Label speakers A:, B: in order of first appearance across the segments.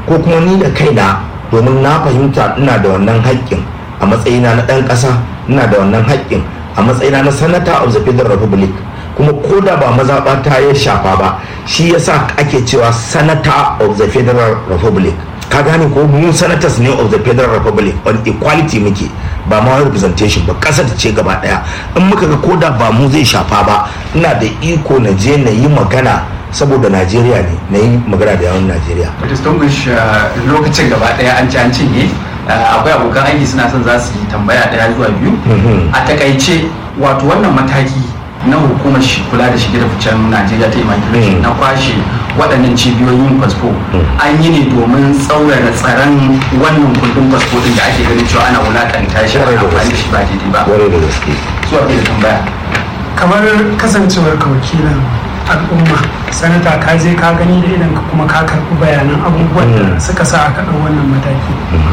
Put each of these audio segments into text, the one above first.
A: ko kuma ni da kaina domin na fahimta ina da wannan haƙƙin a matsayina na ɗan ƙasa ina da wannan haƙƙin a matsayina na sanata of the federal republic kuma ko da ba mazaɓa ta ya shafa ba shi yasa ake cewa sanata of the federal republic ka gane ko mu senators ne of the federal republic on equality muke ba ma representation ba kasar ce gaba daya in muka ga koda ba mu zai shafa ba ina da iko na je na yi magana saboda najeriya ne na yi magana da yawan najeriya
B: distinguish lokacin gaba daya an ci an cinye akwai abokan aiki suna son za su yi tambaya daya zuwa biyu a takaice wato wannan mataki na hukumar kula da shige da ficen najeriya ta immigration na kwashe waɗannan cibiyoyin fasfo an yi ne domin tsaurara tsaron wannan kundin fasfo din da ake ganin cewa ana wulakanta shi a amfani da shi ba daidai ba
A: ware da gaske
B: zuwa da tambaya
C: kamar kasancewar ka wakilan al'umma sanata ka je ka gani da idan kuma ka karɓi bayanan abubuwan da suka sa aka ɗau wannan mataki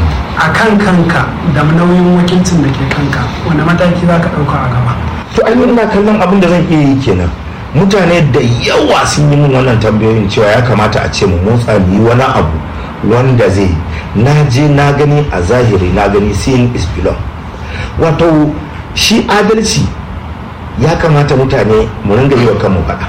C: a kan kanka da nauyin wakilcin da ke kanka wanda mataki za ka ɗauka a gaba
A: to ai ina kallon abin da zan iya yi kenan mutane da yawa sun yi min wannan tambayoyin cewa ya kamata a ce mu motsa mu yi wani abu wanda zai na je na gani a zahiri na gani seeing is belong wato shi adalci ya kamata mutane mu ringa yi wa kanmu faɗa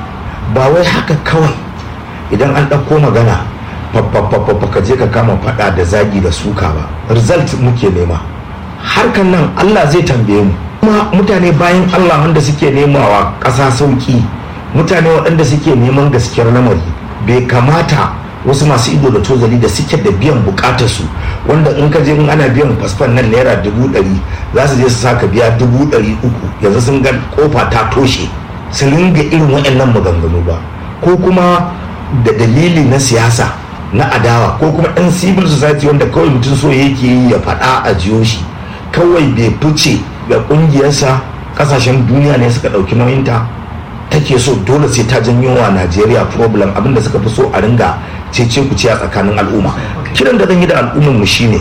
A: ba wai haka kawai idan an ɗauko magana fafafafafa ka je ka kama faɗa da zagi da suka ba result muke nema harkan nan allah zai tambaye mu kuma mutane bayan allah wanda suke nemawa ƙasa sauƙi mutane waɗanda suke neman gaskiyar lamari bai kamata wasu masu ido da tozali da suke da biyan bukatarsu wanda in ka je in ana biyan fasfan nan naira dubu ɗari za su je su saka biya dubu ɗari uku yanzu sun ga kofa ta toshe su ringa irin waɗannan maganganu ba ko kuma da dalili na siyasa na adawa ko kuma ɗan civil society wanda kawai mutum so yake yi ya faɗa a jiyo shi kawai bai fice ga ƙungiyarsa ƙasashen duniya ne suka ɗauki nauyinta take so dole sai ta janyo wa najeriya problem abinda suka fi so a ringa cece ku ce a tsakanin al'umma kiran da zan yi da al'ummar mu shine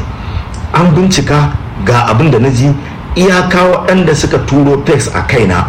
A: an bincika ga abin da na ji iyaka waɗanda suka turo text a kaina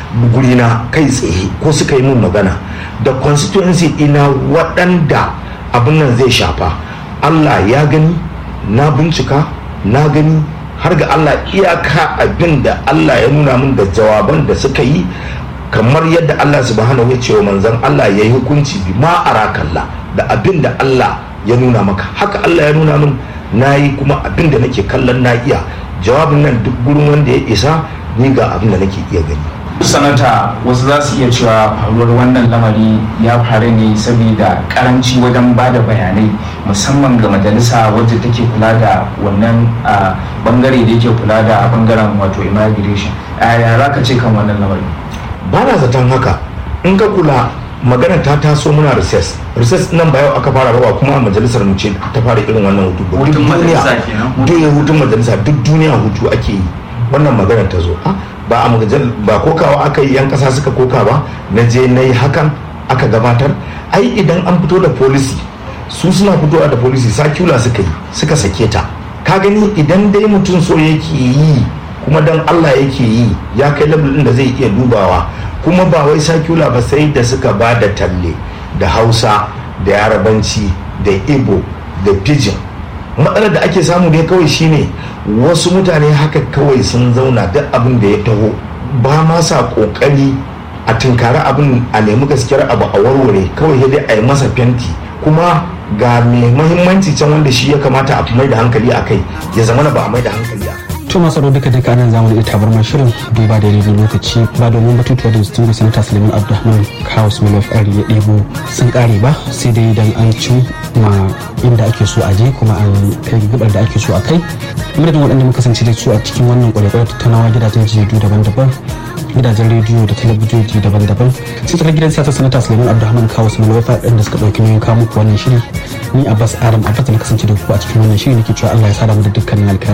A: gurina kai tsaye ko suka yi min magana da constituency ina waɗanda abin nan zai shafa allah ya gani na bincika na gani har ga allah iyaka abin da allah ya nuna min da jawaban da suka yi kamar yadda Allah subhanahu ya ce wa manzon Allah ya yi hukunci bi ma arakalla da abin da Allah ya nuna maka haka Allah ya nuna min na yi kuma abin da nake kallon na iya jawabin nan duk gurin wanda ya isa ni ga abin da nake iya gani
D: sanata wasu za su iya cewa faruwar wannan lamari ya faru ne saboda karanci wajen ba da bayanai musamman ga majalisa wadda take kula da wannan bangare da yake kula da bangaren wato immigration ya za ka ce kan wannan lamari
A: ba na zaton haka in ka kula magana ta taso muna recess recess nan ba yau aka fara rawa kuma a majalisar mu ce ta fara irin wannan hutu ba
B: Hutun majalisa kenan.
A: duk hutun majalisa duk duniya hutu ake yi wannan magana ta zo Ah, ba a majal ba kokawa aka yi yan kasa suka koka ba na je na yi hakan aka gabatar ai idan an fito da policy su suna fitowa da policy circular suka yi suka sake ta ka gani idan dai mutum so yake yi kuma dan Allah yake yi ya kai level din da zai iya dubawa kuma ba wai circular ba sai da suka ba da talle da hausa da yarabanci da igbo da pidgin matsalar da ake samu dai kawai shine wasu mutane haka kawai sun zauna duk abin da ya taho ba ma sa kokari a tunkari abin a nemi gaskiyar abu a warware kawai sai dai a yi masa fenti kuma ga mai mahimmanci can wanda shi ya kamata a mai da hankali a kai ya zama ba a mai da hankali a kai
E: to masu aro duka duka nan zamu da tabarmar shirin duba da daidai lokaci ba domin batutuwa da distingu sanata suleiman abdulrahman kaos milaf ya ɗebo sun ƙare ba sai dai idan an ci ma inda ake so a je kuma an kai gabar da ake so a kai madadin waɗanda muka kasance da su a cikin wannan kwarekwarar tattaunawa gidajen jaridu daban-daban gidajen rediyo da talabijoji daban-daban sai tsakar gidan siyasa sanata suleiman abdulrahman kaos milaf ɗin da suka ɗauki nauyin kawo muku wannan shiri ni abbas adam abbas da na kasance da ku a cikin wannan shiri nake cewa allah ya sada mu da dukkanin alkhairi